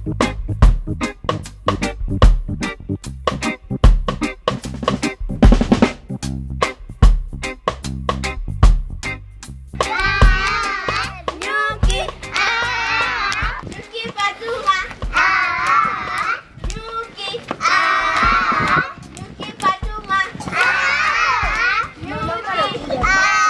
Nyuki. Nyuki Fatuma. Nyuki. Nyuki Fatuma. Nyuki.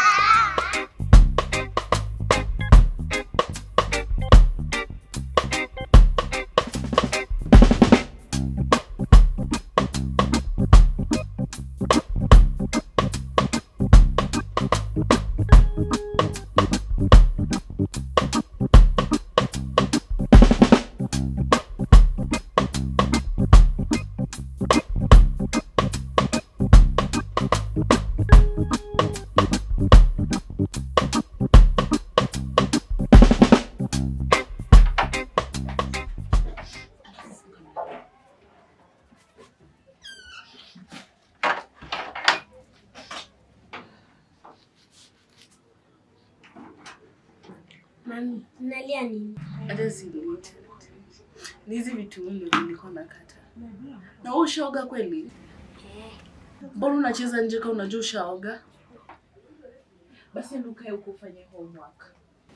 Mami, unalia nini? hata silete ni hizi vitu ndio nilikuwa nakata na wewe ushaoga kweli mbona unacheza nje kama unajua ushaoga basi enda ukae huko ufanye homework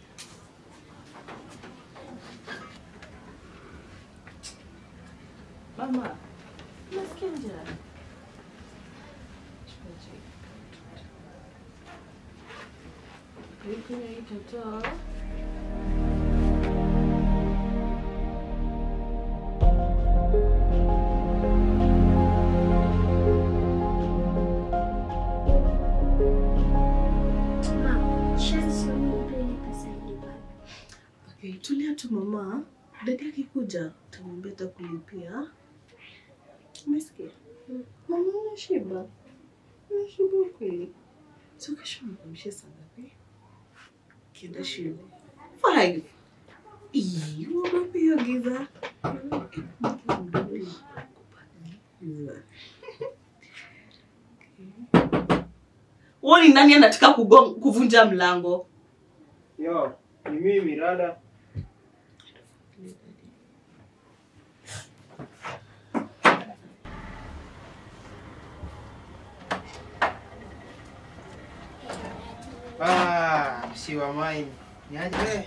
mama nasikia njaa Chukua chai. Kunywa hii toto. Mama, shansi unipe ile pesa nilipa. Okay, tulia tu mama. Dadi akikuja utamwambia atakulipia. Umesikia? Mama unashiba. Unashiba kweli. So kesho nikumshie saa ngapi? Kienda shule. Five. Ii, uogopi hiyo giza. Giza. Wewe ni nani anataka kugon- kuvunja mlango? Yo, ni mimi Rada. Ah, msiwa mai. Niaje?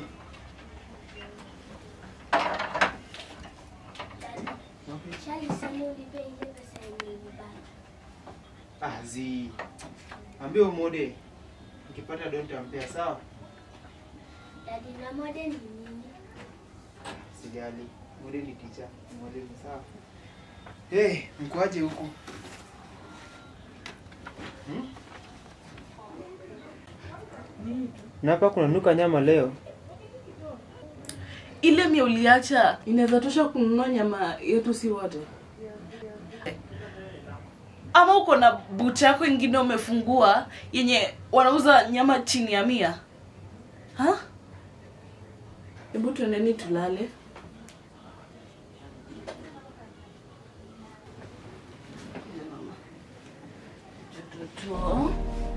Shali sema unipe ile pesa nilipa. Ah, zi. Ambia umode. Nikipata don tampea sawa? Dadi na mode ni nini? Sijali. Mode ni ticha. Mode ni sawa. Hey, mkoaje huku? Hmm? Na hapa kuna nuka nyama leo. ile mia uliacha inaweza tosha kununua nyama yetu si wote ama uko na bucha yako ingine umefungua yenye wanauza nyama chini ya mia ha hebu tuendeni tulale Joto.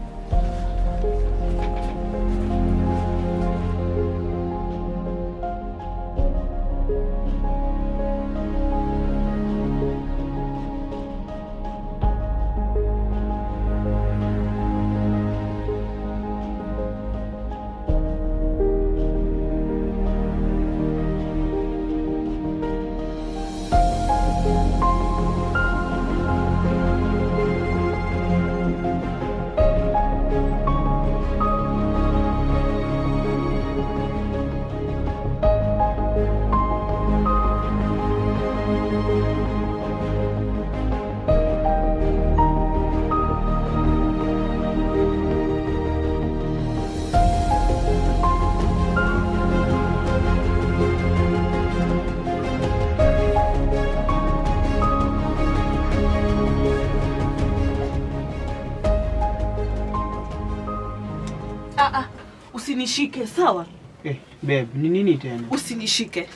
Ah, ah, usinishike sawa Eh, babe, ni nini tena? usinishike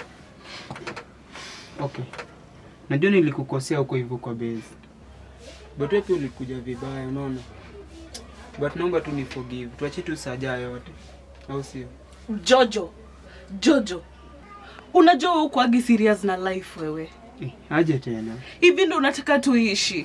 Okay. Najua nilikukosea huko hivyo kwa base. But wewe pia ulikuja vibaya, unaona? But naomba tu ni forgive. Tuache tu saja yote. Au sio? jojo jojo unajua wewe ukuagi serious na life wewe Eh, aje tena. hivi ndo unataka tuishi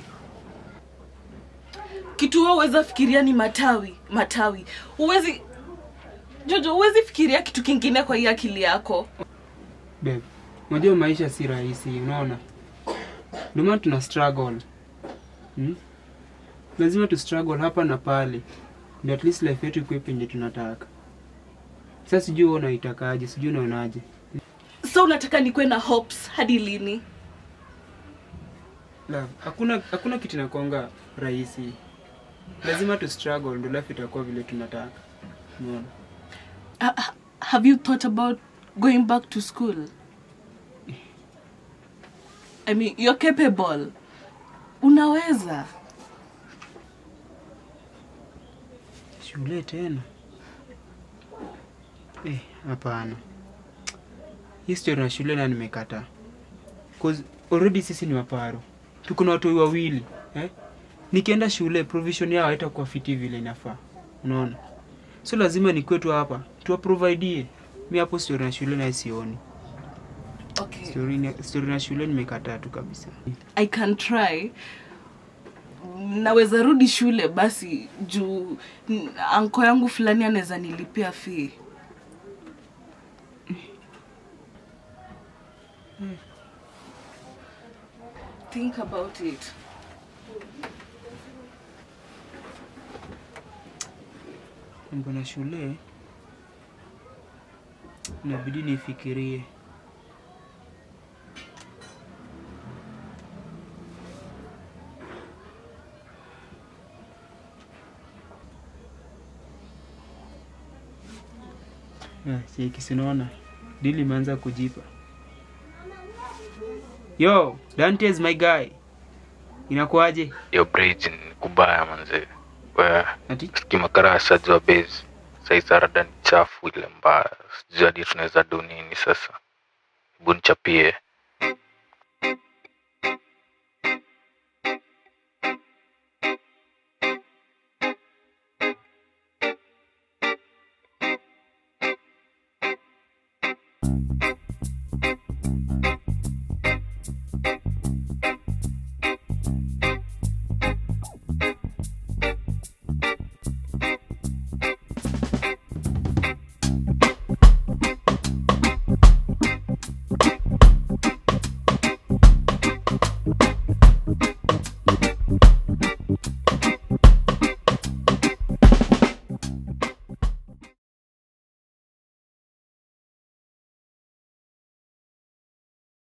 kitu wewe uweza fikiria ni matawi matawi huwezi jojo huwezi fikiria kitu kingine kwa hii akili yako Babe, unajua maisha si rahisi, unaona? Ndio maana tuna struggle. Hmm? Lazima tu struggle hapa na pale. Ndio at least life yetu ikuwe penye tunataka. Sasa sijui wewe unaitakaje, sijui unaonaje. so unataka nikuwe na hopes hadi lini La, hakuna hakuna kitu inakuanga rahisi. Lazima tu struggle ndio life itakuwa vile tunataka. Unaona? uh, have you thought about going back to school i mean you're capable unaweza Shule tena? Eh, hapana. Hii story na shule na nimekataa. Cause already sisi ni maparo. Tuko na watu wawili, eh? Nikienda shule provision yao haitakuwa fiti vile inafaa. Unaona? So lazima nikuwe tu hapa. Tuwa providie. Mimi hapo story na shule na sioni. okay Story na, story na shule nimekataa tu kabisa. i can try naweza rudi shule basi juu n- anko yangu fulani anaweza nilipia fee think about it Mambo na shule inabidi nifikirie. Ah, Cheki, sinaona dili imeanza kujipa. Yo, Dantes my guy, inakuaje? hiyo bridge ni kubaya manze we Ati skimakara ashajua base sai sarada ni chafu ile mbaya sijui hadi tunaweza do nini sasa hebu nichapie